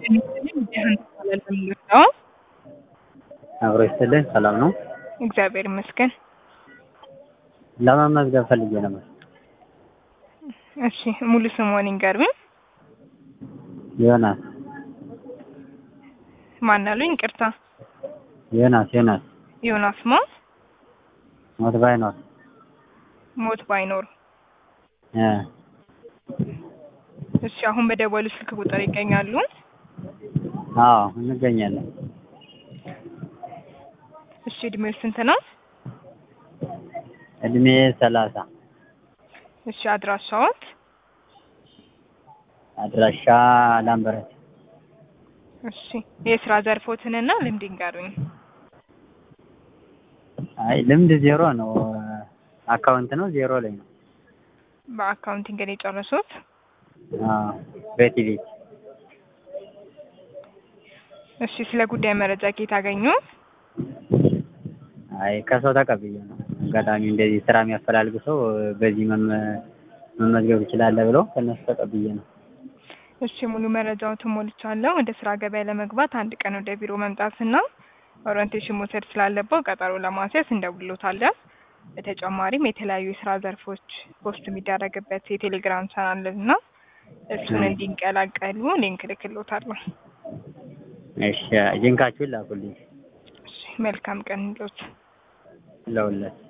አብሮ ይስጥልኝ። ሰላም ነው? እግዚአብሔር ይመስገን። ለመመዝገብ ፈልጌ ነበር። እሺ ሙሉ ስምዎን ይንገሩኝ? ዮናስ ማን አሉኝ? ይቅርታ። ዮናስ ዮናስ ዮናስ ማ? ሞት ባይኖር ሞት ባይኖር። እ እሺ አሁን በደወሉ ስልክ ቁጥር ይገኛሉ? አዎ እንገኛለን። እሺ እድሜው ስንት ነው? እድሜ ሰላሳ እሺ አድራሻዎት? አድራሻ ላምበረት። እሺ የስራ ዘርፎትንና ልምድ ይንገሩኝ? አይ ልምድ ዜሮ ነው። አካውንት ነው ዜሮ ላይ ነው። በአካውንቲንግ ነው የጨረሱት? አዎ በቲቪ እሺ ስለ ጉዳይ መረጃ ከየት አገኙ? አይ ከሰው ተቀብዬ ነው። አጋጣሚ እንደዚህ ስራ የሚያፈላልግ ሰው በዚህ መመ- መመዝገብ ትችላለህ ብለው ከእነሱ ተቀብዬ ነው። እሺ ሙሉ መረጃዎትን ሞልቻለሁ። ወደ ስራ ገበያ ለመግባት አንድ ቀን ወደ ቢሮ መምጣትና ኦሪንቴሽን መውሰድ ስላለበው ቀጠሮ ለማስያዝ እንደውልዎታለን። በተጨማሪም የተለያዩ የስራ ዘርፎች ፖስት የሚደረግበት የቴሌግራም ቻናል እና እሱን እንዲቀላቀሉ ሊንክ እልክልዎታለሁ። እሺ ሊንካችሁን ላኩልኝ እሺ መልካም ቀን ይሁንልዎት። ለሁለት